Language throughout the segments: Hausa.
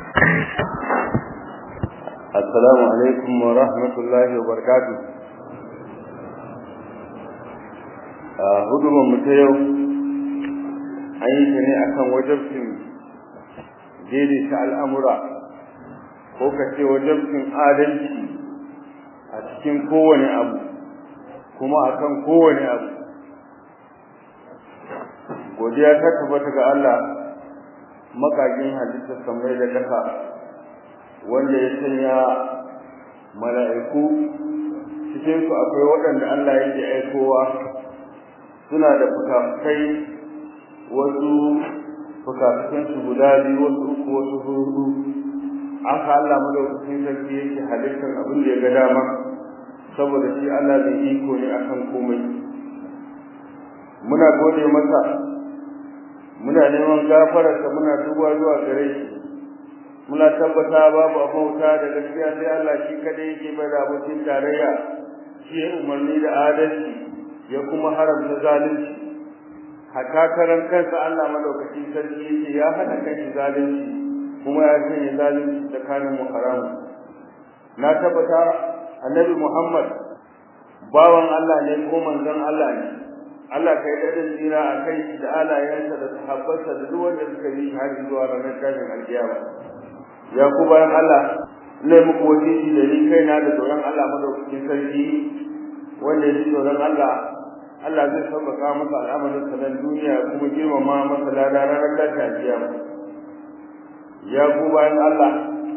Assalamu alaikum wa rahmatullahi wa barakatuh. A hudubar mu ta yau an yi ta ne akan wajabcin daidaita al'amura ko ka ce wajabcin adalci a cikin kowane abu kuma akan kowane abu. Godiya ta tabbata ga Allah makagin halittar samai da ƙasa wanda ya sanya mala'iku cikin su akwai waɗanda Allah yake aikowa suna da fukafukai wasu fukafukan su guda biyu wasu uku wasu hudu aka Allah madaukakin sarki yake halittar abin da ya ga dama saboda shi Allah bai iko ne akan komai muna gode masa muna neman gafararsa muna duba zuwa gare shi muna tabbata babu abauta da gaskiya sai Allah shi kadai yake bai da abokin tarayya shi ya umarni da adalci ya kuma haramta zalunci hatta karan kansa Allah madaukakin sarki yake ya hana kanshi zalunci kuma ya sanya zalunci tsakanin mu haramu na tabbata annabi Muhammad bawan Allah ne ko manzon Allah ne Allah kai dadin jira a kai da alayensa da sahabbansa da duk wanda suka yi har zuwa ranar tashin alkiyama ya ku bayan Allah ne muku wasiki da ni kaina da tsoron Allah madaukakin sarki wanda ya ji tsoron Allah Allah zai sauƙaƙa masa al'amarin sa nan duniya kuma girmama masa lada ranar tashin alkiyama ya ku bayan Allah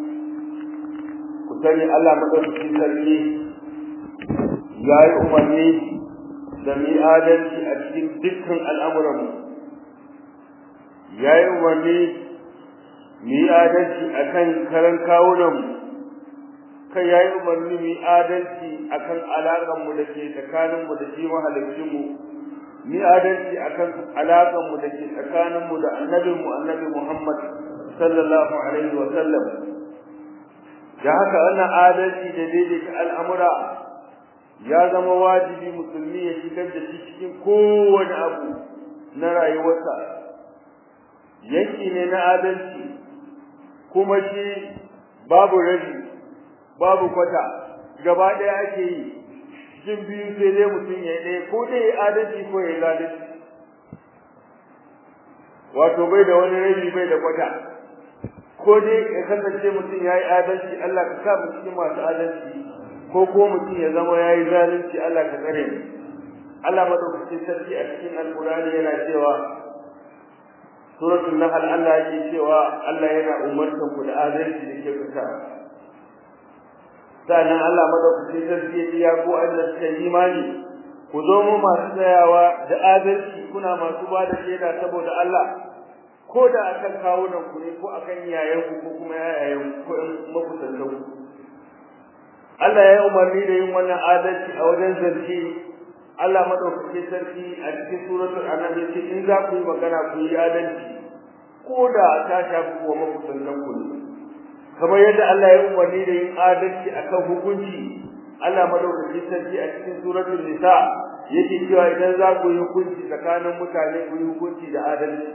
ku sani Allah madaukakin sarki ya yi umarni da mu adalci a cikin dukkan al'amuranmu ya yi umarni mu yi adalci a kan karan kawunanmu kai ya yi umarni mu yi adalci a kan alaƙanmu da ke tsakaninmu da shi mahalicinmu mu yi adalci a kan alaƙanmu da ke tsakaninmu da annabinmu annabi muhammad sallallahu alaihi wa sallam da haka wannan adalci da daidaita al'amura ya zama wajibi musulmi ya shigar da shi cikin kowane abu na rayuwarsa yanki ne na adalci kuma shi babu rabi babu kwata gaba ɗaya ake yi cikin biyu sai dai mutum ya ɗaya ko dai adalci ko ya zalunci wato bai da wani rabi bai da kwata ko dai ya kasance mutum ya yi adalci Allah ka sa mu cikin masu adalci ko ko mutum ya zama ya yi zalunci Allah ka tsare mu Allah madaukakin sarki a cikin alkurani yana cewa suratul nahl Allah yake cewa Allah yana umartan ku da adalci da kyautata sannan Allah madaukakin sarki ya ce ya ku Allah suka imani ku zo mu masu tsayawa da adalci kuna masu ba da shaida saboda Allah ko da akan kawunan ku ne ko akan yayan ku ko kuma yayan ku ko makusantan ku Allah ya umarni da yin wannan adalci a wajen zance Allah madaukake sarki a cikin suratul anam yace in za ku yi magana ku yi adalci ko da ta shafi wa makusantan ku ne kamar yadda Allah ya umarni da yin adalci akan hukunci Allah madaukake sarki a cikin suratul nisa yake cewa idan za ku yi hukunci tsakanin mutane ku yi hukunci da adalci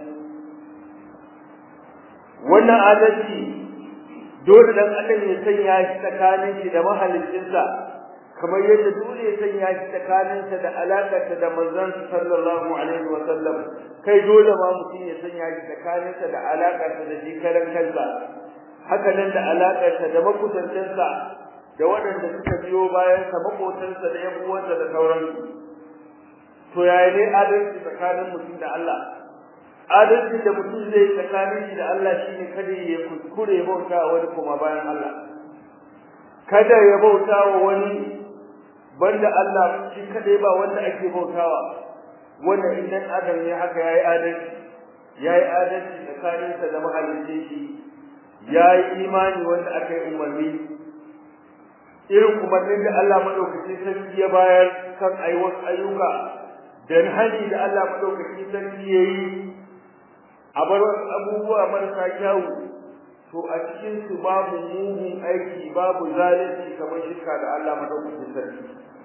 wannan adalci dole dan adam ya sanya shi tsakanin shi da mahaliccinsa kamar yadda dole ya sanya shi tsakaninsa da alakarsa da manzon sallallahu alaihi wa sallam kai dole ma mutum ya sanya shi tsakaninsa da alakarsa da shi karan kansa haka nan da alakarsa da makusantansa da waɗanda suka biyo bayan sa makotansa da yan uwansa da sauransu to yaya ne adalci tsakanin mutum da Allah adalci da mutum zai tsakanin shi da Allah shine kada ya kuskure bauta wani kuma bayan Allah kada ya bauta wa wani banda Allah shi kadai ba wanda ake bautawa wanda idan adam ne haka yayi adalci yayi adalci tsakanin sa da mahalicci shi yayi imani wanda aka yi umarni irin umarnin da Allah madaukakin sarki ya bayar kan ayi wasu ayyuka dan hali da Allah madaukakin sarki yayi a bar abubuwa marasa kyawu to a cikin su babu mugun aiki babu zalunci kamar shirka da Allah madaukakin sarki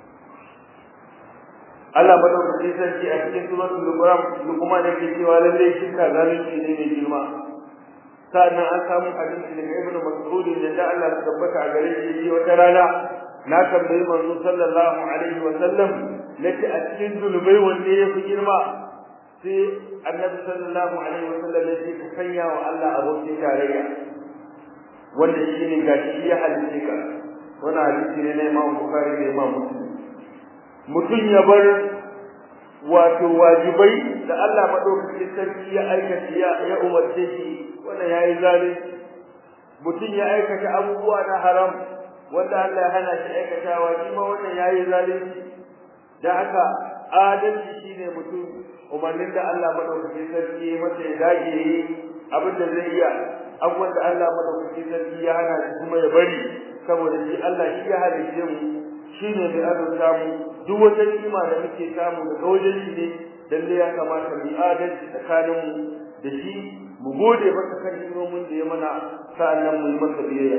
Allah madaukakin sarki a cikin suratul luqman luqman yake cewa lalle shirka zalunci ne mai girma sa'annan an samu hadisi daga ibnu mas'ud da Allah ya tabbata a gare shi wata rana na tambayi manzo sallallahu alaihi wa sallam nace a cikin zulubai wanne yafi girma sai annabi sallallahu alaihi wa sallam ya ce ka sanya wa Allah abokin tarayya wanda shine gashi ya halice ka wannan hadisi ne na Imam Bukhari da Imam Muslim mutum ya bar wato wajibai da Allah madaukakin sarki ya aikata ya ya umarce shi wannan yayi zalunci mutum ya aikata abubuwa na haram wanda Allah ya hana shi aikatawa shi ma wannan yayi zalunci da haka adalci shine mutum umarnin da Allah madaukakin sarki masa ya dage yi abin da zai iya abubuwan da Allah madaukakin sarki ya hana shi kuma ya bari saboda shi Allah shi ya halice mu shine mai azurta mu duk wata ni'ima da muke samu daga wajen shi ne lalle ya kamata mu adalci tsakanin mu da shi mu gode masa kan ni'imomin da ya mana sa'annan mu yi masa biyayya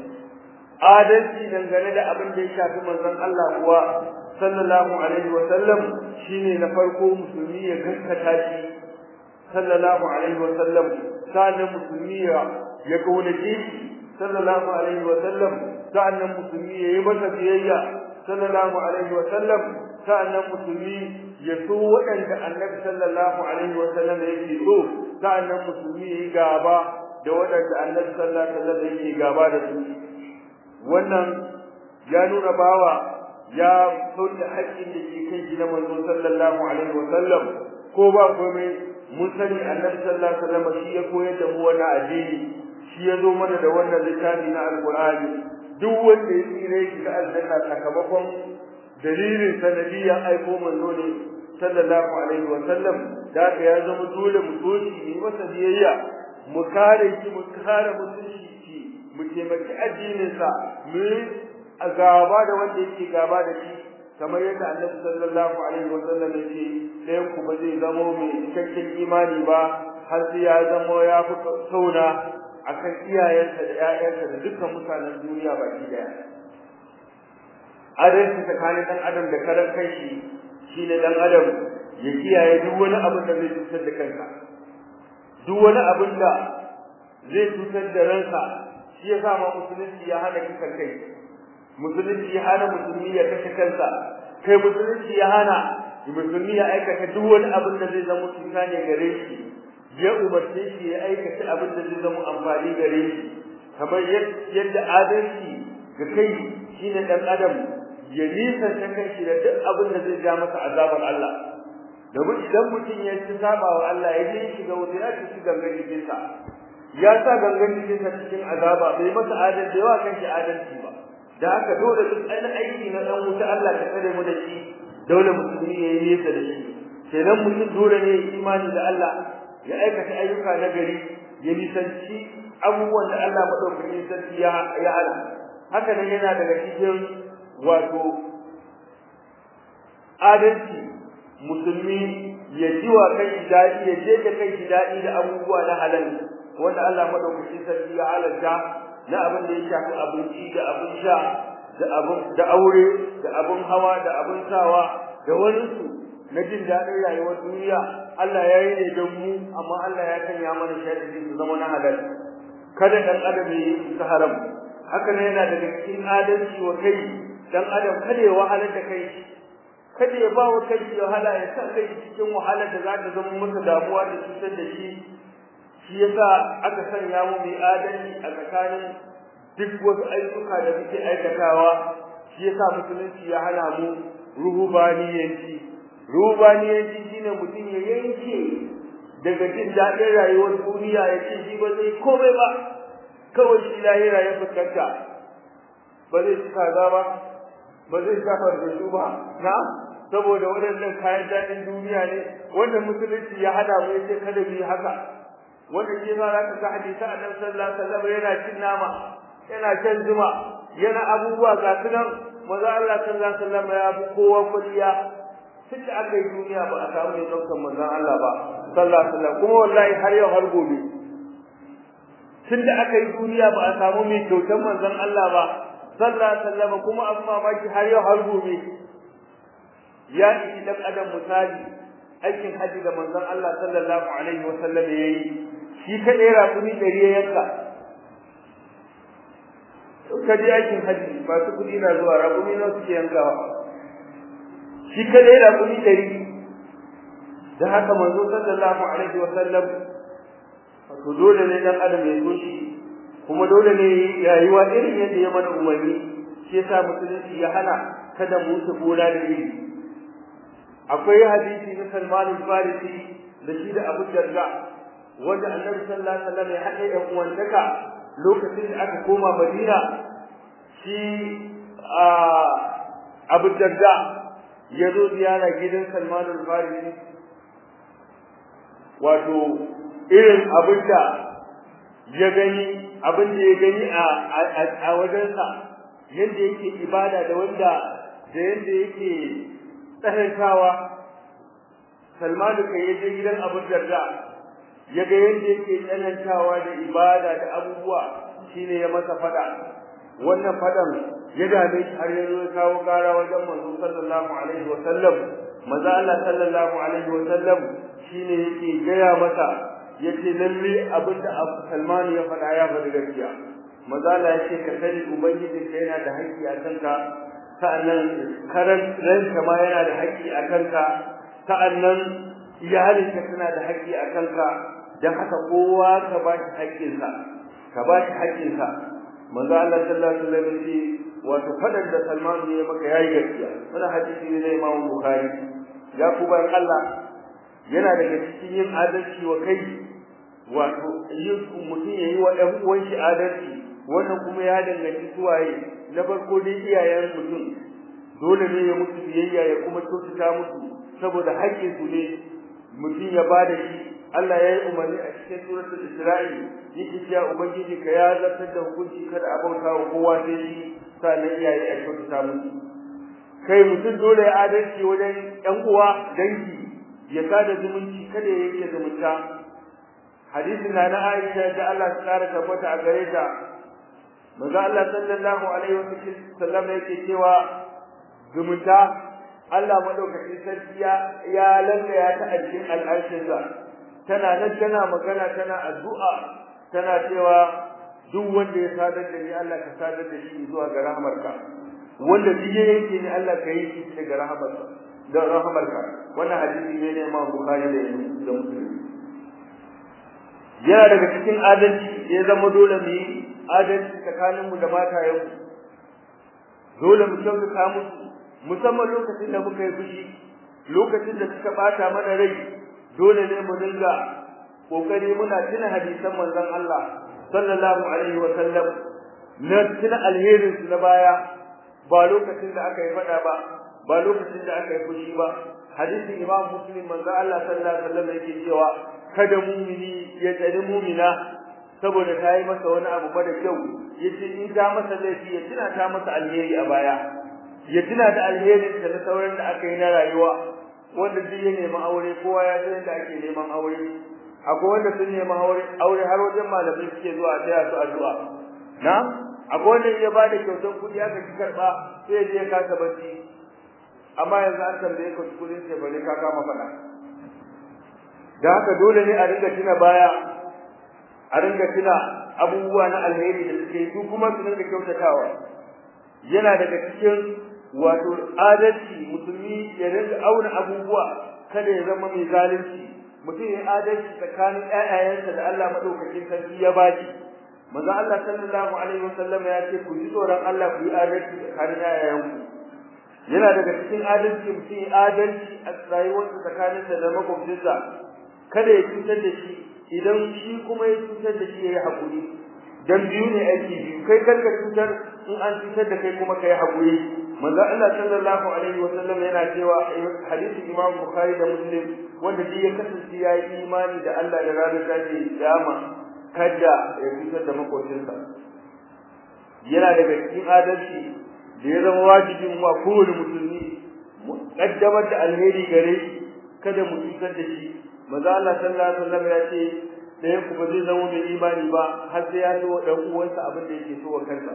adalci dangane da abin da ya shafi manzon Allah kuwa sallallahu alaihi wa sallam shine na farko musulmi ya gaskata shi sallallahu alaihi wa sallam sa'annan musulmi ya ya kaunace shi sallallahu alaihi wa sallam sa'annan musulmi ya yi masa biyayya sallallahu alaihi wa sallam sa'annan musulmi ya so waɗanda annabi sallallahu alaihi wa sallam yake so sa'annan musulmi ya yi gaba da waɗanda annabi sallallahu alaihi wa sallam yake gaba da su wannan ya nuna bawa ya sauke haƙƙin da ke kan shi na manzo sallallahu alaihi wa sallam ko ba komai mun sani annabi sallallahu alaihi wa sallam shi ya koyar da mu wannan addini shi ya zo mana da wannan littafi na alqur'ani duk wanda ya tsire shi ga aljanna sakamakon dalilin sanadiyan aiko manzo ne sallallahu alaihi wa sallam da haka ya zama dole mu so shi mu masa biyayya mu kare shi mu kare mutunci shi mu taimaki addinin sa mu a gaba da wanda yake gaba da shi kamar yadda annabi sallallahu alaihi wa sallam yake ɗayan ku ba zai zamo mai cikakken imani ba har sai ya zamo ya fi sauna akan iyayensa da ƴaƴansa da dukkan mutanen duniya baki daya adalci tsakanin dan adam da karan kanshi shine dan adam ya kiyaye duk wani abin da zai cutar da kansa duk wani abin da zai cutar da ransa shi yasa ma musulunci ya hana kisan kai musulunci ya hana musulmi ya kashe kansa kai musulunci ya hana musulmi ya aikata duk wani abin da zai zama cuta ne gare shi ya umarce shi ya aikata abin da zai zama amfani gare shi kamar yadda adalci ga kai shine dan adam ya nisa ta kanshi da duk abin da zai ja masa azabar Allah domin idan mutum ya ci saba wa Allah ya je shiga wuta ya ci gangan jikinsa ya sa gangan jikinsa cikin azaba bai masa adalci da yawa kanshi adalci ba da haka dole duk an aiki na dan wuta Allah ta kare mu da shi dole musulmi ya yi nesa da shi kenan mutum dole ne imani da Allah ya aikata ayyuka na gari ya nisanci abubuwan da Allah madaukakin sarki ya ya hana haka nan yana daga cikin wato adalci musulmi ya ji wa kai daɗi ya je da kai daɗi da abubuwa na halal wanda Allah madaukakin sarki ya halalta na abin da ya shafi abinci da abin sha da abin da aure da abin hawa da abin sawa da wani su na jin daɗin rayuwar duniya Allah ya yi ne don mu amma Allah ya sanya mana sharadi su zama na halal kada dan adam ya yi su haram haka ne yana daga cikin adalci wa kai dan adam kada ya wahalar da kai kada ya ba wa kai wahala ya sa kai cikin wahalar da za ta zama masa damuwa da cutar da shi shi yasa aka sanya mu mai adalci a tsakanin duk wasu ayyuka da muke aikatawa shi yasa musulunci ya hana mu ruhubaniyanci ruhubaniyanci shine mutum ya yanke daga jin daɗin rayuwar duniya ya ce shi ba zai komai ba kawai shi lahira ya fuskanta ba zai ci kaza ba ba zai safar da su ba na saboda waɗannan kayan daɗin duniya ne wanda musulunci ya hada mu yace kada mu yi haka wanda ke sa za ka ga hadisi annabi sallallahu alaihi wasallam yana cin nama yana shan zuma yana abubuwa ga su nan maza Allah sallallahu alaihi wasallam ya bi kowa kulliya tun da aka yi duniya ba a samu mai ɗaukar manzon Allah ba sallallahu alaihi wasallam kuma wallahi har yau har gobe tun da aka yi duniya ba a samu mai kyautar manzon Allah ba sallallahu alaihi wasallam kuma an mamaki har yau har gobe ya ishi dan adam misali aikin haji da manzon Allah sallallahu alaihi wasallam yayi shi kaɗai raƙumi ɗari ya yanka ka je aikin hajji masu kuɗi na zuwa raƙumi nawa suke yankawa shi kaɗai raƙumi ɗari da haka manzo sallallahu alaihi wa sallam to dole ne dan adam ya so shi kuma dole ne rayuwa irin yadda ya mana umarni shi yasa musulunci ya hana kada mu wuce gona da iri akwai hadisi na Salman al-Farisi da shi da Abu Darda wanda Annabi sallallahu alaihi wasallam ya haɗe ɗan uwantaka lokacin da aka koma Madina shi Abu Darda ya zo ziyara gidan Salman al-Farisi wato irin abin da ya gani abin da ya gani a wajensa yadda yake ibada da wanda da yadda yake tsarantawa Salmanu kai ya je gidan Abu Darda ya ga yadda yake tsanantawa da ibada da abubuwa shine ya masa fada wannan fadan ya dame shi har ya zo kawo kara wajen manzo sallallahu alaihi wa sallam manzo Allah sallallahu alaihi wa sallam shine yake gaya masa yace lalle abinda Salman ya faɗa ya faɗi gaskiya manzo Allah yace ka sani ubangiji ka yana da haƙƙi a kanka sa'annan karan ranka ma yana da haƙƙi a kanka sa'annan iyalinka tana da haƙƙi a kanka dan haka kowa ka ba shi haƙƙinsa ka ba shi haƙƙinsa manzo Allah sallallahu alaihi wasallam yace wato fadan da Salman ya maka yayi gaskiya wannan hadisi ne na Imam Bukhari ya ku bayan Allah yana daga cikin yin adalci wa kai wato yin mutum ya yi wa ɗan uwan shi adalci wannan kuma ya danganci suwaye na farko dai iyayen mutum dole ne ya mutu biyayya ya kuma kyautata musu saboda haƙƙin su ne mutum ya ba da shi Allah ya yi umarni a cikin suratul Isra'i yake cewa ubangiji ka ya zartar da hukunci kada a bauta wa kowa sai shi sannan iyaye a kyautata musu kai mutum dole ya adalci wajen ƴan uwa dangi ya kada zumunci kada ya yanke zumunta hadisin na na Aisha da Allah ta kara tabbata a gare ta manzo Allah sallallahu alaihi wasallam yake cewa zumunta Allah madaukakin sarki ya ya lallaya ta a cikin al'arshinsa tana nan tana magana tana addu'a tana cewa duk wanda ya sadar da ni Allah ka sadar da shi zuwa ga rahmarka wanda duk yake ni Allah ka yi shi daga rahmarka da rahmarka wannan hadisi ne ne Imam Bukhari da da Muslim yana daga cikin adalci ya zama dole mu yi adalci tsakanin mu da matayen mu dole mu kyautata musu musamman lokacin da muka yi fushi lokacin da suka bata mana rai dole ne mu dinga kokari muna tuna hadisan manzon Allah sallallahu alaihi wa sallam na tuna alherin su na baya ba lokacin da aka yi fada ba ba lokacin da aka yi fushi ba hadisin imam muslim manzo Allah sallallahu alaihi wasallam yake cewa kada mumini ya tsari mumina saboda ta yi masa wani abu ba da kyau yace in ta masa laifi ya tuna ta masa alheri a baya ya tuna da alherin da na sauran da aka yi na rayuwa wanda duk ya nemi aure kowa ya san yadda ake neman aure akwai wanda sun nemi aure aure har wajen malamai suke zuwa a taya su addu'a na akwai wanda ya ba da kyautar kuɗi aka ki karɓa sai ya je ya kasa bacci amma yanzu an tambaye ka kudin ce bane ka kama fada da haka dole ne a ringa tuna baya a ringa tuna abubuwa na alheri da suke yi kuma su ringa kyautatawa yana daga cikin wato adalci musulmi ya ringa auna abubuwa kada ya zama mai zalunci mutum ya adalci tsakanin ƴaƴayensa da Allah madaukakin sarki ya baki manzo Allah sallallahu alaihi wasallam ya ce ku ji tsoron Allah ku yi adalci tsakanin ƴaƴayenku yana daga cikin adalci mutum adalci a rayuwarsa tsakaninsa da makwabcinsa kada ya cutar da shi idan shi kuma ya cutar da shi ya yi haƙuri dan biyu ne aiki biyu kai karka cutar in an cutar da kai kuma ka yi haƙuri manzo Allah sallallahu alaihi wa sallam yana cewa hadisi Imam Bukhari da Muslim wanda duk ya kasance ya yi imani da Allah da ranar tashi kiyama kada ya cutar da makwabcinsa yana daga cikin adalci da ya zama wajibin wa kowane musulmi kaddamar da alheri gare shi kada mu cutar da shi maza Allah sallallahu alaihi wasallam ya ce ɗayan ku ba zai zama mai imani ba har sai ya so ɗan uwansa abin da yake so wa kansa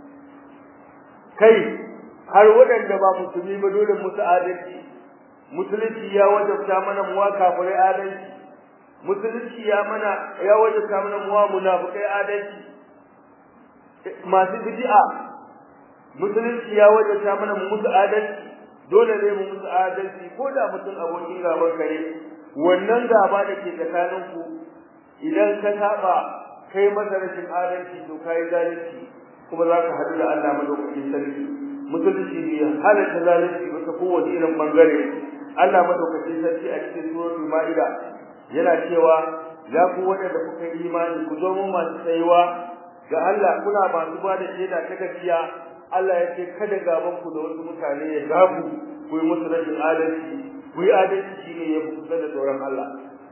kai har waɗanda ba musulmi ba dole musu adalci musulunci ya wajabta mana muwa kafirai adalci musulunci ya mana ya wajabta mana muwa munafikai adalci masu bid'a musulunci ya wajabta mana mu musu adalci dole ne mu musu adalci ko da mutum abokin gaban ka ne wannan gaba da ke tsakanin ku idan ka saba kai masa rashin adalci to kai zalunci kuma za ka haɗu da Allah madaukakin sarki musulunci bai halatta zalunci ba ta kowace irin bangare Allah madaukakin sarki a cikin suratul ma'ida yana cewa ya ku waɗanda kuka yi imani ku zo mun masu tsayuwa ga Allah kuna masu ba da shaida ta gaskiya Allah ya ce kada gaban ku da wasu mutane ya gabu ku yi musu rashin adalci ku yi adalci shine ya fi kusa da tsoron Allah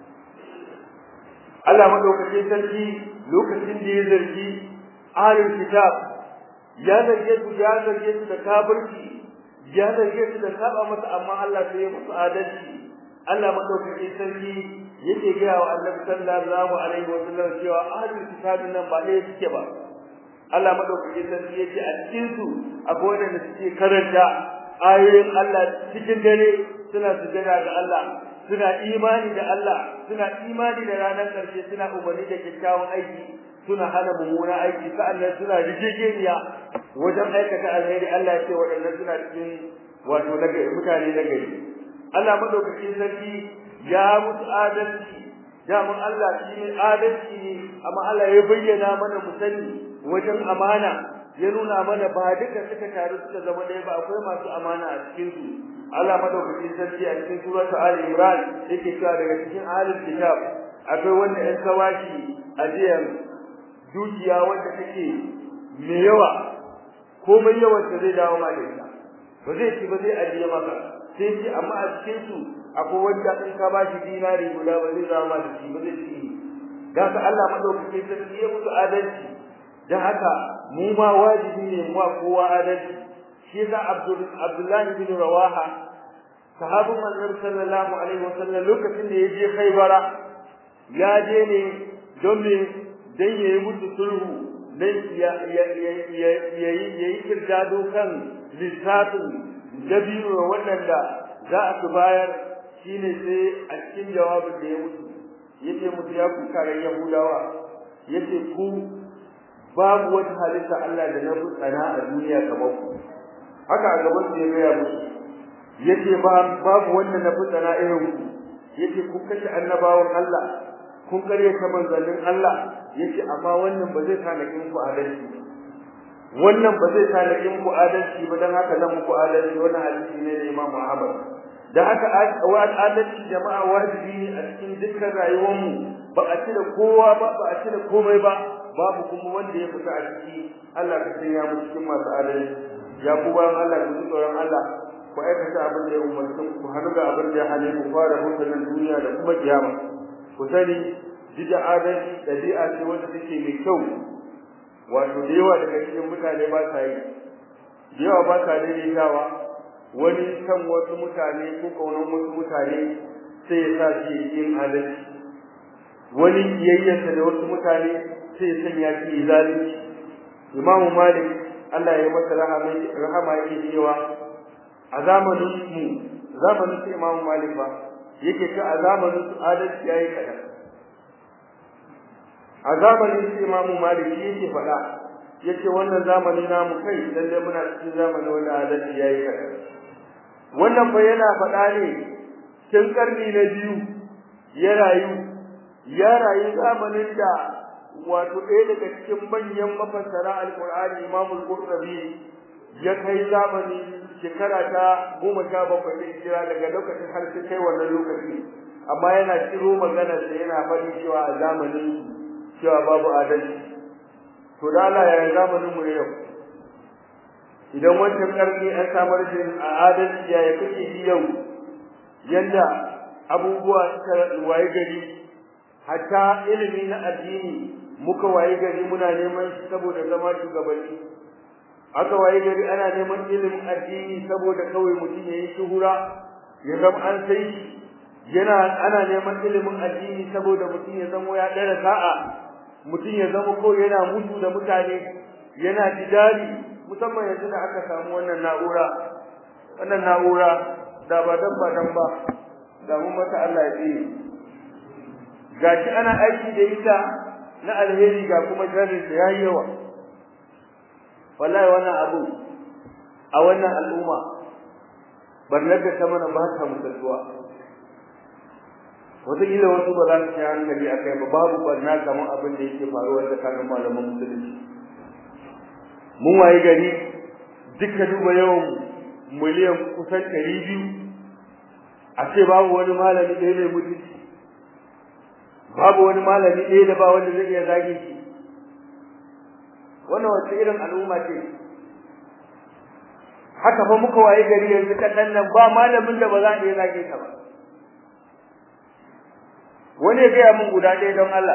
Allah madaukakin sarki lokacin da ya zargi ahlul kitab ya zarge su ya zarge su da kafirci ya zarge su da saba masa amma Allah sai ya musu adalci Allah madaukakin sarki yake ga wa Annabi sallallahu alaihi wasallam cewa ahlul kitab nan ba ne suke ba Allah madaukakin sarki yace a cikin su akwai wanda suke karanta ayoyin Allah cikin dare suna sujada ga Allah suna imani da Allah suna imani da ranar karshe suna umarni da kyakkyawan aiki suna hana mummuna aiki sa'annan suna rijejeniya wajen aikata alheri Allah ya ce waɗannan suna cikin wato mutane na gari Allah madaukakin sarki ya mutu adalci daman Allah shi ne adalci ne amma Allah ya bayyana mana mu sani wajen amana ya nuna mana ba duka suka taru suka zama ɗaya ba akwai masu amana a cikin su Allah madaukakin sarki a cikin suratu Ali Imran yake cewa daga cikin ahlul kitab akwai wanda ɗan kawashi ajiyar dukiya wanda take mai yawa komai yawan ta zai dawo ma da ita ba zai ci ba zai ajiye maka sai ce amma a cikin su akwai wanda in ka bashi dinari guda ba zai dawo ma da shi ba zai ci da ka Allah madaukakin sarki ya musu adalci dan haka mu ma wajibi ne mu kowa adalci shi yasa Abdul Abdullah bin Rawaha sahabin manzon sallallahu alaihi wasallam lokacin da ya je Khaybara ya je ne don me dan yayi musu sulhu dan ya ya ya yayi kirdado kan lissafin dabiru wannan da za a bayar shine sai a cikin jawabin da ya mutu yace musu ya ku kare Yahudawa yace ku babu wata halitta Allah da na tsana a duniya kamar ku haka a gaban da ya gaya musu yace ba babu wanda na tsana irin ku yace ku kashe annabawan Allah kun kare ta manzannin Allah yace amma wannan ba zai kana kin ku adalci wannan ba zai kana kin ku adalci ba dan haka zan muku adalci wannan hadisi ne da Imam Ahmad da haka adalci jama'a wajibi ne a cikin dukkan rayuwarmu ba a cire kowa ba ba a cire komai ba babu kuma wanda ya fita a ciki Allah ka sanya mu cikin masu adalci ya ku bayan Allah ku ji tsoron Allah ku aikata abin da ya umarci ku hannu ga abin da ya hane ku fara mutanen duniya da kuma kiyama ku sani jida adalci dabi'a ce wanda take mai kyau wato da yawa daga cikin mutane ba sa yi da yawa ba sa daidaitawa wani kan wasu mutane ko kaunan wasu mutane sai ya sa shi yin adalci wani yayyanta da wasu mutane sai ya sanya shi zalunci imamu malik Allah ya masa rahama rahama yake cewa a zamanin mu zamanin sai imamu malik ba yake ta a zamanin su adalci yayi kada a zamanin sai imamu malik yake faɗa yace wannan zamani namu kai lalle muna cikin zamani wanda adalci yayi kada wannan fa yana faɗa ne tun karni na biyu ya rayu ya rayu zamanin da wato ɗaya daga cikin manyan mafassara alƙur'ani imamul qurtubi ya kai zamani shekara ta goma sha bakwai da hijira daga lokacin har sai kai wannan lokaci amma yana ciro magana sa yana faɗi cewa a zamanin cewa babu adalci to da Allah ya zamanin mu yau idan wancan karni an samar da adalci ya ya kake ji yau yanda abubuwa suka waye gari hatta ilimi na addini muka waye gari muna neman shi saboda zama shugabanni aka waye gari ana neman ilimin addini saboda kawai mutum yayi shuhura ya zama an sai yana ana neman ilimin addini saboda mutum ya zama ya dara sa'a mutum ya zama ko yana mutu da mutane yana jidali musamman yanzu da aka samu wannan na'ura wannan na'ura da ba dan ba dan ba da mun mata Allah ya tsire gashi ana aiki da ita na alheri ga kuma sharrin ta yayi yawa wallahi wannan abu a wannan al'umma barnar da ta mana ba ta musalluwa wataƙila wasu ba za su ci hankali a kai ba babu barna kamar abin da yake faruwa tsakanin malaman musulunci mun waye gari duka duba yawan miliyan kusan ɗari biyu a ce babu wani malami ɗaya mai mutunci babu wani malami ɗaya da ba wanda zai iya zage shi wannan wace irin al'umma ce haka fa muka waye gari yanzu kaɗan nan ba malamin da ba za a iya zage ka ba wani ya gaya min guda ɗaya don Allah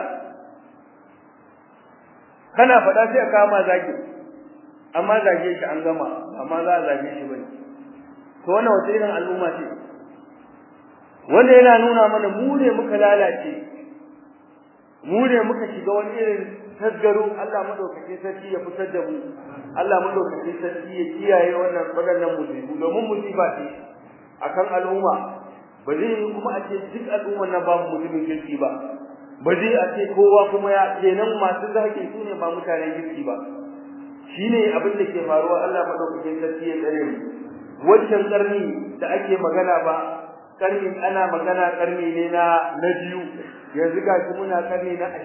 kana faɗa sai a kama zage amma zage shi an gama amma za a zage shi bane to wannan wace irin al'umma ce wanda yana nuna mana mu ne muka lalace mu ne muka shiga wani irin tasgaro Allah madaukake sarki ya fitar da mu Allah madaukake sarki ya kiyaye wannan wadannan musibu domin musiba ce akan al'umma ba zai yi kuma a ce duk al'umman nan babu mutumin kirki ba ba zai a ce kowa kuma ya kenan masu zaki su ne ba mutanen kirki ba shine abin da ke faruwa Allah madaukake sarki ya tsare mu wancan karni da ake magana ba karni ana magana karni ne na na biyu yanzu gashi muna karni na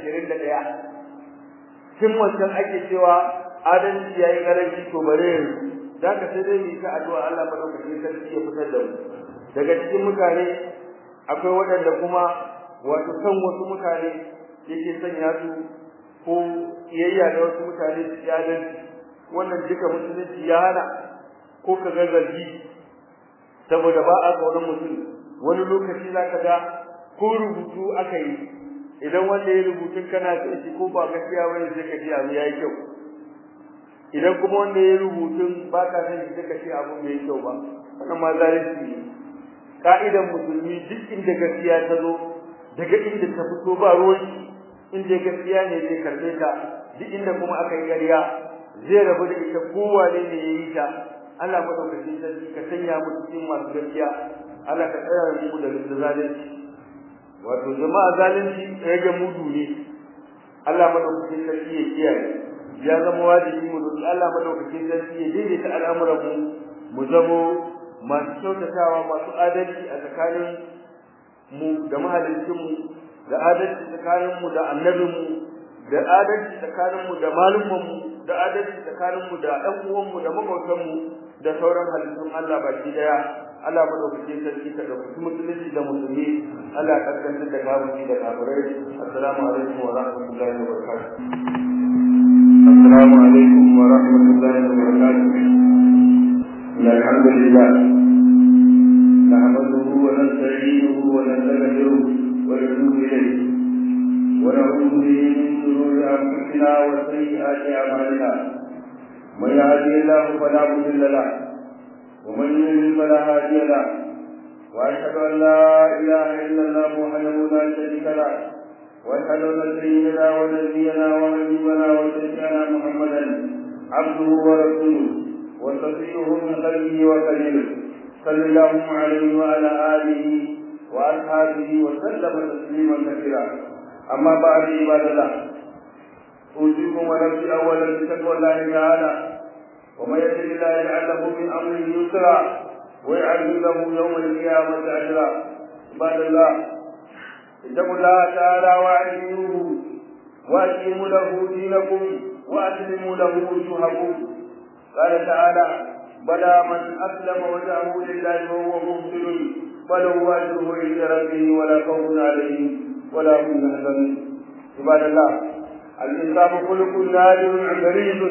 21 tun wancan ake cewa adalci yayi garanci to bare yanzu zaka sai dai mu ta addu'a Allah madaukakin sarki ya fitar da mu daga cikin mutane akwai waɗanda kuma wato san wasu mutane yake sanya su ko iyayya da wasu mutane su yi adalci wannan duka musulunci ya hana ko ka ga zargi saboda ba a tsoron mutum wani lokaci za ka ga ko rubutu aka yi idan wanda ya rubutun kana sai shi ko ba gaskiya bane sai ka ji abu yayi kyau idan kuma wanda ya rubutun ba ka san shi sai ka ce abu bai kyau ba wannan ma zalunci ne ka'idan musulmi duk inda gaskiya ta zo daga inda ta fito ba ruwan inda gaskiya ne zai karbe ta duk inda kuma aka yi ƙarya zai rabu da ita kowane ne ya yi ta Allah madaukakin sarki ka sanya mu cikin masu gaskiya Allah ka tsaya mu da zalunci wato jama'a zalunci rage mudu ne Allah madaukakin sarki ya kiyaye ya zama wajibi mu roki Allah madaukakin sarki ya daidaita al'amuran mu mu zamo masu kyautatawa masu adalci a tsakanin mu da mahalicin mu da adalci tsakanin mu da annabin mu da adalci tsakanin mu da malumman mu da adalci tsakanin mu da ɗan uwan mu da makwabtan mu da sauran halittun Allah baki daya Allah madaukakin sarki ka dauki musulunci da musulmi Allah ya kasance da kafiri da kafirai assalamu alaikum wa rahmatullahi wa barakatuh assalamu alaikum wa rahmatullahi wa barakatuh alhamdulillah نحمده ونستعينه ونستغفره ونتوب اليه ونعوذ به من شرور انفسنا وسيئات اعمالنا من يهدي الله فلا مضل له ومن يضلل فلا هادي له واشهد ان لا اله الا الله وحده لا شريك له واشهد ان سيدنا ونبينا وحبيبنا وشفيعنا محمدا عبده ورسوله وصفيه من قلبه وكلمه صلى الله عليه وعلى اله واصحابه وسلم تسليما كثيرا اما بعد عباد الله اوصيكم ونفسي اولا بتقوى الله تعالى ومن يتق الله يجعل له من امره يسرا ويعلم له يوم القيامه اجرا عباد الله اتقوا الله تعالى واعلموه واقيموا له دينكم واسلموا له وجوهكم قال تعالى بلى من اسلم وجهه لله وهو محسن فله اجره عند ربه ولا خوف عليه ولا هم يحزنون عباد الله الانصاف خلق نادر غريب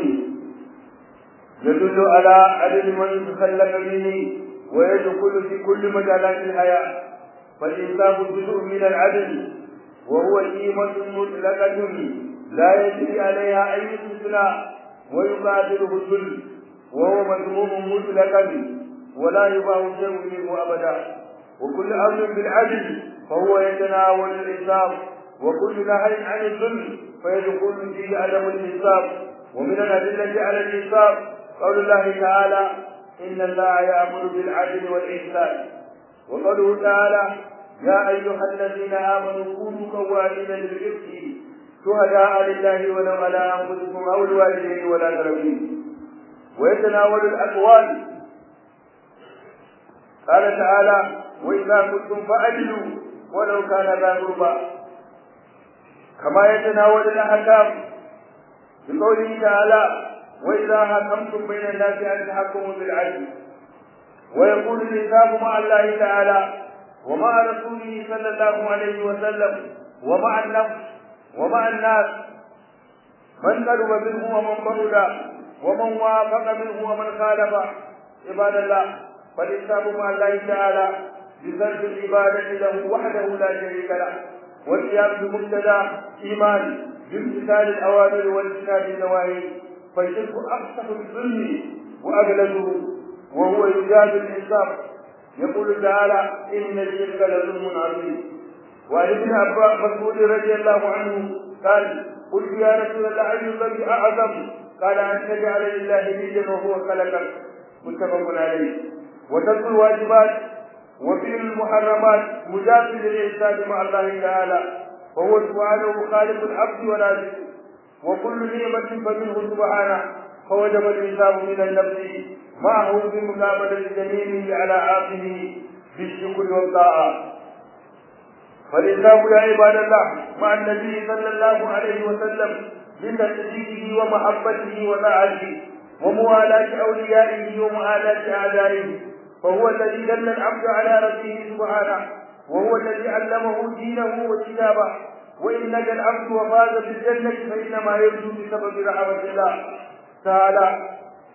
يدل على عدل من تخلق به ويدخل في كل مجالات الحياة فالإنصاف جزء من العدل وهو قيمة مطلقة لا يجري عليها أي استثناء ويقابله الذل وهو مذموم مطلقا ولا يباه شيء منه أبدا وكل أمر بالعدل فهو يتناول الإنصاف وكل نهي عن الظلم فيدخل فيه عدم الإنصاف ومن الأدلة على الإنصاف قول الله تعالى إن الله يأمر بالعدل والإحسان وقوله تعالى يا أيها الذين آمنوا كونوا قوامين بالقسط شهداء لله ولو على أنفسكم أو الوالدين والأقربين ويتناول الأقوال قال تعالى وإذا كنتم فأجلوا ولو كان ذا قربى كما يتناول الأحكام بقوله تعالى وإذا حكمتم بين الناس أن تحكموا بالعدل ويقول الإنسان مع الله تعالى ومع رسوله صلى الله عليه وسلم ومع النفس ومع الناس من قرب منه ومن بعد ومن وافق منه ومن خالف عباد الله فالإنسان مع الله تعالى بسلب العبادة له وحده لا شريك له والقيام بمبتدا إيمان بامتثال الأوامر واجتناب النواهي فالشرك أفسح الظلم وأغلبه وهو يجاد الإنسان يقول تعالى إن الشرك لظلم عظيم وعن ابن عباس مسعود رضي الله عنه قال قلت يا رسول الله أي الذنب أعظم قال أن تجعل لله نيا وهو خلقك متفق عليه وترك الواجبات وفعل المحرمات مجاز للإحسان مع الله تعالى وهو سبحانه خالق العبد ورازقه وكل نعمة فمنه سبحانه فوجب الإنسان من النفس معه بمقابلة جميله على عاقله بالشكر والطاعة فالإنسان يا عباد الله مع النبي صلى الله عليه وسلم من تصديقه ومحبته وطاعته وموالاة أوليائه ومعاداة أعدائه فهو الذي دل العبد على ربه سبحانه وهو الذي علمه دينه وكتابه وإن نجا العبد وفاز بالجنة فإنما يرجو بسبب رحمة الله تعالى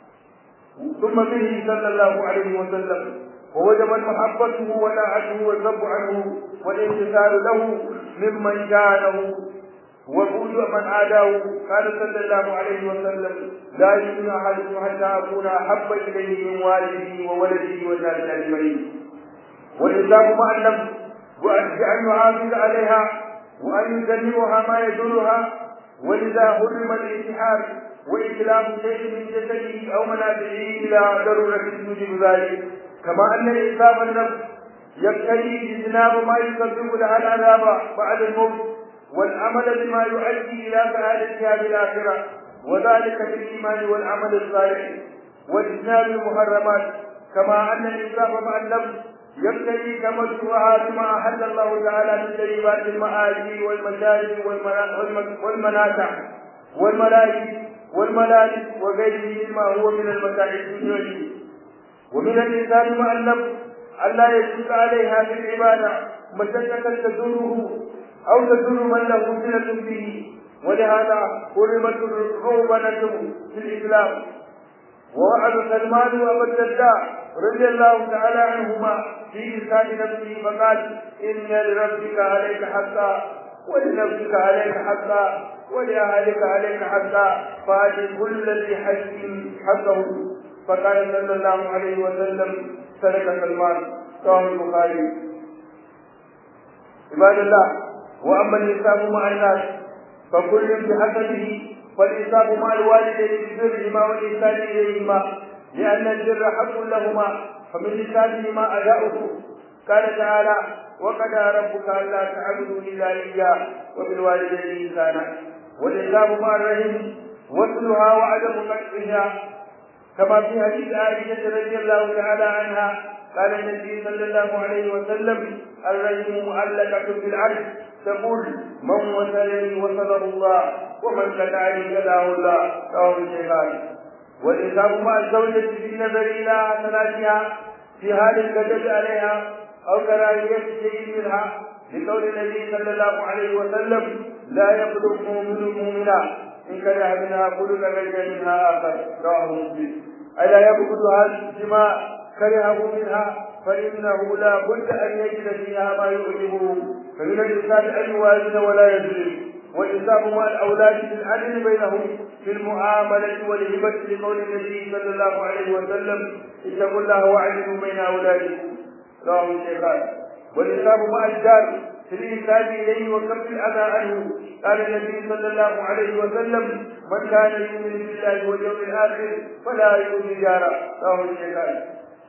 ثم به صلى الله عليه وسلم ووجب محبته وطاعته والذب عنه والامتثال له ممن كانه وبغض من عاداه قال صلى الله عليه وسلم لا يؤمن احدكم حتى اكون احب اليه من والده وولده والناس اجمعين والاسلام مع النفس وان يحافظ عليها وان يجنبها ما يدلها ولذا حرم الانتحار وإسلام شيء من جسده أو منافعه إلى ضرورة توجب ذلك كما أن إسلام النفس يقتضي اجتناب ما يسبب لها العذاب بعد الموت والعمل بما يؤدي إلى سعادتها بالآخرة وذلك بالإيمان والعمل الصالح واجتناب المحرمات كما أن الإسلام مع النفس يقتضي تمتعها بما أحل الله تعالى من طيبات المآل والمشارب والمنافع والملائكة والملائكة وغيره مما هو من المتاع الدنيوية ومن الإنسان مع النفس ألا يشك عليها في العبادة مشقة تدره أو تدر من له صلة به ولهذا حرمت الروبنة في الإسلام ووعد سلمان وأبا الدرداء رضي الله تعالى عنهما في إنسان نفسه فقال إن لربك عليك حقا ولنفسك عليك حقا ولأهلك عليك حقا فآت كل ذي حق حقه فقال صلى الله عليه وسلم سلك سلمان رواه البخاري عباد الله واما الانسان مع الناس فكل بحسبه فالانسان مع الوالدين ببرهما والاحسان اليهما لان البر حق لهما فمن لسانهما اداؤه قال تعالى وقضى ربك الا تعبدوا الا اياه وبالوالدين انسانا والاسلام مع الرحم وصلها وعدم قطعها كما في حديث عائشة رضي الله تعالى عنها قال النبي صلى الله عليه وسلم الرحم معلقة بالعرش تقول من وصلني وصله الله ومن قطعني قطعه الله رواه الشيخان والإنسان مع الزوجة في النظر إلى ثلاثها في حال الغضب عليها أو كراهية شيء منها لقول النبي صلى الله عليه وسلم لا يخلق مؤمن مؤمنا إن كره منها خلق غير منها آخر رواه مسلم ألا يبغضها الجماع كرهه منها فإنه لا بد أن يجد فيها ما يعجبه فمن الإنسان أن يوازن ولا يظلم والإنسان مع الأولاد بالعدل بينهم في المعاملة والهبة لقول النبي صلى الله عليه وسلم اتقوا الله واعدلوا بين أولادكم رواه الشيخان والإنسان مع الجار في الإنسان إليه وكف الأذى عنه قال النبي صلى الله عليه وسلم من كان يؤمن بالله واليوم الآخر فلا يؤذي جاره رواه الشيخان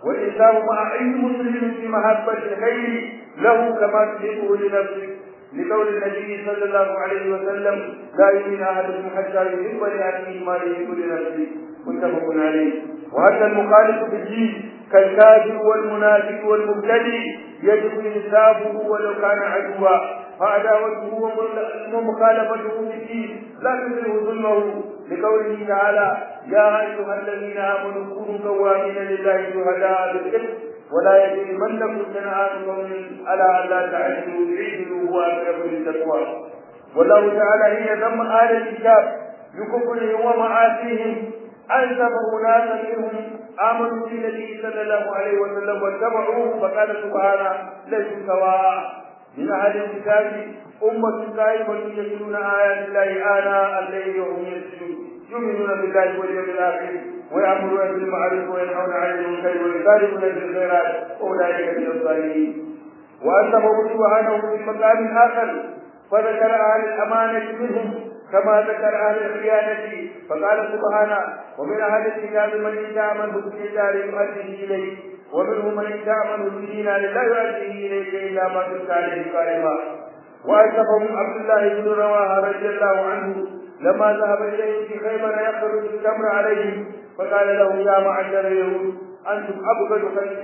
والإنسان مع أي مسلم في محبة الخير له كما تحبه لنفسك لقول النبي صلى الله عليه وسلم لا يؤمن أحدكم حتى يحب لأخيه ما يحب لنفسه متفق عليه وهذا المخالف في الدين كالكافر والمنافق والمبتدئ يجب انسابه ولو كان عدوا فعداوته ومخالفته في الدين لا تزره ظلمه لقوله تعالى يا ايها الذين امنوا كونوا قوامين لله شهداء بالقسط ولا يجرمنكم شنآن قوم على ان لا تعدلوا اعدلوا هو اقرب للتقوى والله تعالى حين ذم اهل الكتاب بكفرهم ومعاصيهم أنزم أناسا منهم آمنوا بالنبي صلى الله عليه وسلم واتبعوه فقال سبحانه ليسوا سواء من أهل الكتاب أمة قائمة يتلون آيات الله آناء الليل وهم يسجدون يؤمنون بالله واليوم الآخر ويأمرون بالمعروف وينهون عن المنكر ويسارعون بالخيرات وأولئك من الصالحين وأنزمه سبحانه في مقام آخر فذكر أهل الأمانة منهم كما ذكر أهل الخيانة فقال سبحانه ومن أهل الكتاب من إن تعمله بدينار يؤديه إليه ومنهم من إن تعمله بدينار لا يؤديه إليك إلا ما دمت عليه قائما وأشرفهم عبد الله بن رواحة رضي الله عنه لما ذهب إليه في خيبر يخرج التمر عليهم فقال له يا معشر اليهود أنتم أبغض خلق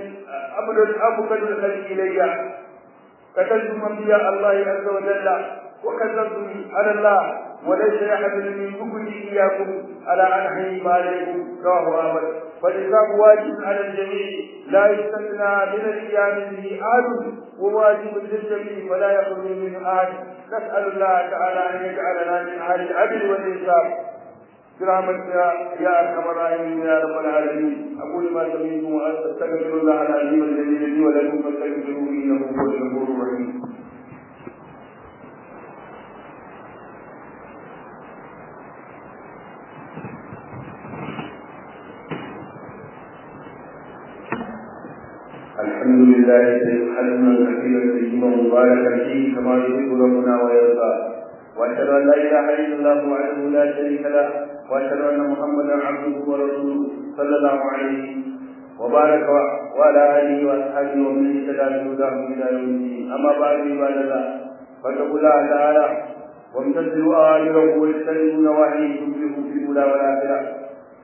أبغض الخلق إلي قتلتم أنبياء الله عز وجل وكذبتم على الله وليس يحمل من بكري إياكم على أن أحيي ما عليكم رواه أحمد فالإسلام واجب على الجميع لا يستثنى من القيام به أحد وواجب للجميع فلا يخرج منه أحد نسأل الله تعالى أن يجعلنا من أهل العدل والإنصاف برحمتك يا ارحم الراحمين يا رب العالمين اقول ما سمعتم واستغفر الله العظيم الذي لي ولكم فاستغفروه انه هو الغفور الرحيم الحمد لله الذي حلما كثيرا طيبا مباركا فيه كما يحب ربنا ويرضى واشهد ان لا اله الا الله وحده لا شريك له واشهد ان محمدا عبده ورسوله صلى الله عليه وبارك وعلى اله واصحابه ومن اهتدى بهداه الى يوم الدين اما بعد عباد الله فاتقوا الله تعالى وامتثلوا اوامره واجتنبوا نواهيه تفلحوا في الاولى والاخره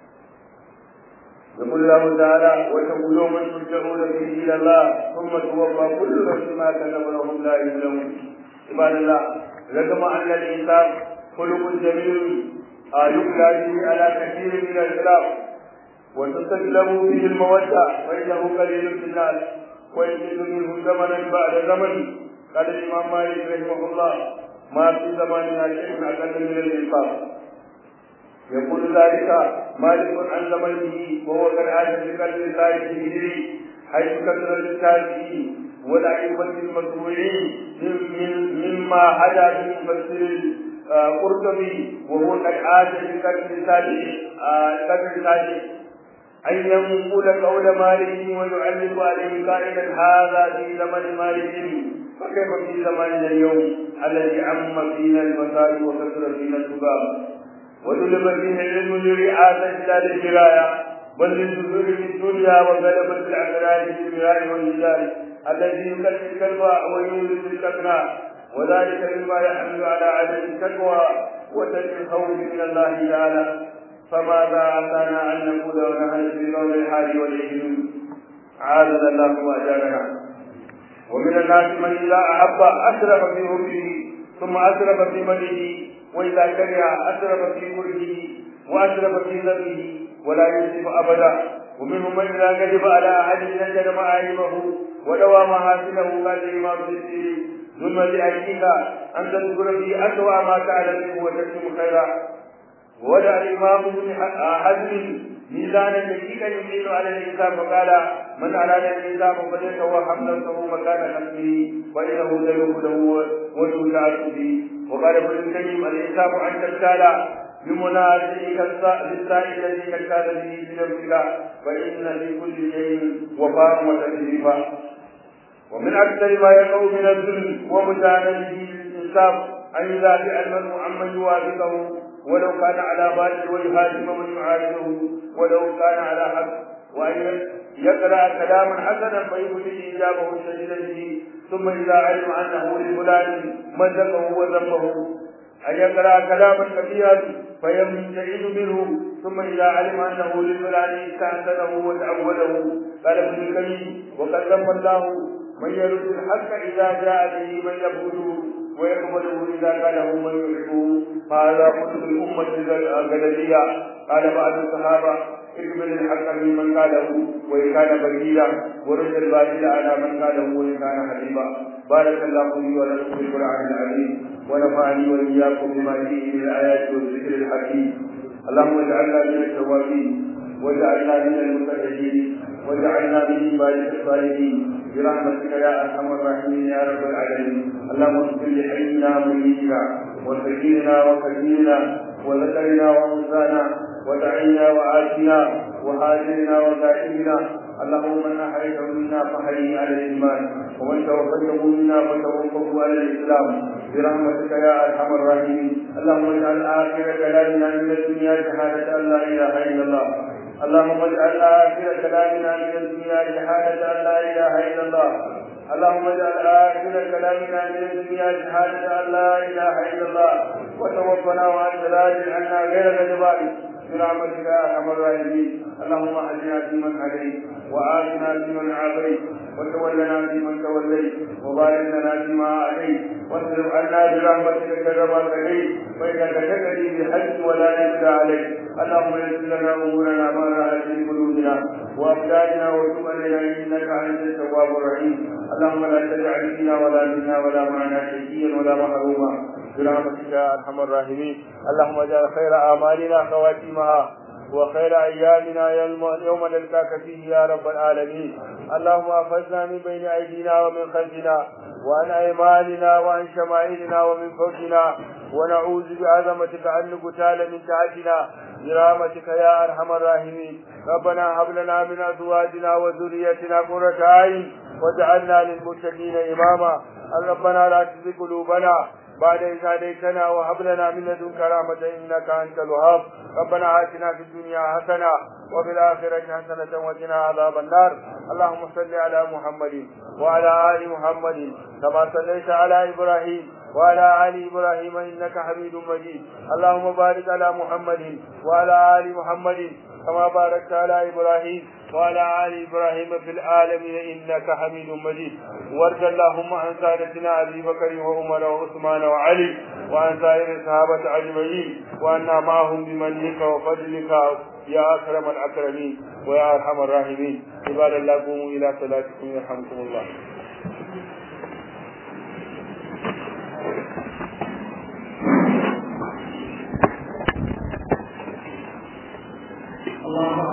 يقول الله تعالى واتقوا يوما ترجعون فيه الى الله ثم توفى كل نفس ما كسب لهم لا يظلمون عباد الله رغم ان الانسان خلق جميل يبلى به على كثير من الخلاف وتستسلم به المودة فإنه قليل في الناس ويزيد منه زمنا بعد زمن قال الإمام مالك رحمه الله ما في زماننا شيء أقل من الإنصاف يقول ذلك مالك عن زمنه وهو قد عاش في قلب الثالث الهجري حيث كثر التابعين والأئمة المتبوعين مما حدا في مفسر القرطبي وهو قد عاش في قلب الثالث قلب الثالث أن ينقل قول مالك ويعلق عليه قائلا هذا في زمن مالك فكيف في زماننا اليوم الذي عم فينا الفساد وكثر فينا الذباب وطلب فيه العلم لرعاسة بلاد الجراية بل للدخول في الدنيا وغلبة الأغلال في المراء والنجال الذي يكلف الكلب ويولد الكثرة وذلك مما يحمل على عدم التقوى وترك الخوف من الله تعالى فماذا أتانا أن نقول ونحن في قول الحال والإجنون عاذنا الله وأجارنا ومن الناس من إذا أحب أسرف في حبه ثم أسرف في مدحه وإذا كره أسرف في كرهه وأسرف في ذنبه ولا يسرف أبدا ومنهم من إذا كذب على أحد نجد معايبه ودوى محاسنه قال الإمام السيري ثم لأجلك أن تذكر في أسوأ ما تعلم وتكتم خيرا ودع الإمام ابن حزم ميزانا دقيقا يميل على الإنسان فقال من أراد الإنسان فليتوهم نفسه مكان خلقه فإنه سيوف له وتوسع به وقال ابن القيم الإنسان أن تبتال بمنازعك للسائل الذي تبتال به في نفسك فإن لكل شيء وفاء وتكليفا ومن أكثر ما يقع من الظلم ومجانبه للإنسان أن يدافع المرء عمن يوافقه ولو كان على باطل ويهاجم من يعارضه ولو كان على حق وأن يقرأ كلاما حسنا فيبدي إجابه شديدا به ثم إذا علم أنه لفلان مزقه وذنبه أن يقرأ كلاما كبيرا فيمتعد منه ثم إذا علم أنه لفلان استحسنه وتعوده قال ابن الكريم وقد ذم الله من يرد الحق إذا جاء به من يبغضه ويقبله إذا قاله من يحبه هذا قلت الأمة الغدرية قال بعض الصحابة اقبل الحق ممن قاله وإن كان بغيلا ورد الباطل على من قاله وإن كان حبيبا بارك الله لي ولكم في القرآن العظيم ونفعني وإياكم بما فيه من الآيات والذكر الحكيم اللهم اجعلنا من التوابين واجعلنا من المتقين واجعلنا من عبادك الصالحين برحمتك يا ارحم الراحمين يا رب العالمين اللهم اغفر لحينا وميتنا وسكيننا وكبيرنا وذكرنا وانثانا ودعينا وآتنا وهاجرنا وغائبنا اللهم من احييته منا فحيه على الايمان ومن توفيته منا فتوفه على الاسلام برحمتك يا ارحم الراحمين اللهم اجعل اخر كلامنا من الدنيا شهاده ان لا اله الا الله اللهم اجعل اخر كلامنا من الدنيا شهاده ان لا اله الا الله اللهم اجعل اخر كلامنا من الدنيا شهاده ان لا اله الا الله وتوفنا وانت راض عنا غير غضبان برحمتك يا ارحم الراحمين اللهم اهدنا فيمن هديت وآتنا فيمن عافيت وتولنا فيمن توليت وبارك لنا فيما اعطيت واصرف عنا برحمتك شر ما قضيت فانك تقضي بالحج ولا يقضى عليك اللهم يسر لنا امورنا ما راحت في قلوبنا وابداننا وتب علينا انك انت التواب الرحيم اللهم لا تجعل فينا ولا منا ولا معنا شقيا ولا محروما برحمتك يا ارحم الراحمين اللهم اجعل خير اعمالنا خواتيمها وخير ايامنا يوم نلقاك فيه يا رب العالمين اللهم اخذنا من بين ايدينا ومن خلفنا وعن ايماننا وعن شمائلنا ومن فوقنا ونعوذ بعظمتك ان نقتال من تحتنا برحمتك يا ارحم الراحمين ربنا هب لنا من ازواجنا وذريتنا قرة اعين واجعلنا للمتقين اماما ربنا لا تزغ قلوبنا بعد إذ هديتنا وهب لنا من لدنك رحمة إنك أنت الوهاب ربنا آتنا في الدنيا حسنة وفي الآخرة حسنة وقنا عذاب النار اللهم صل على محمد وعلى آل محمد كما صليت على إبراهيم وعلى آل إبراهيم إنك حميد مجيد اللهم بارك على محمد وعلى آل محمد كما باركت على إبراهيم وعلى آل إبراهيم في العالمين إنك حميد مجيد وارض اللهم عن سادتنا أبي بكر وعمر وعثمان وعلي وعن سائر الصحابة أجمعين وأنا معهم بمنك وفضلك يا أكرم الأكرمين ويا أرحم الراحمين عباد الله قوموا إلى صلاتكم يرحمكم الله Allah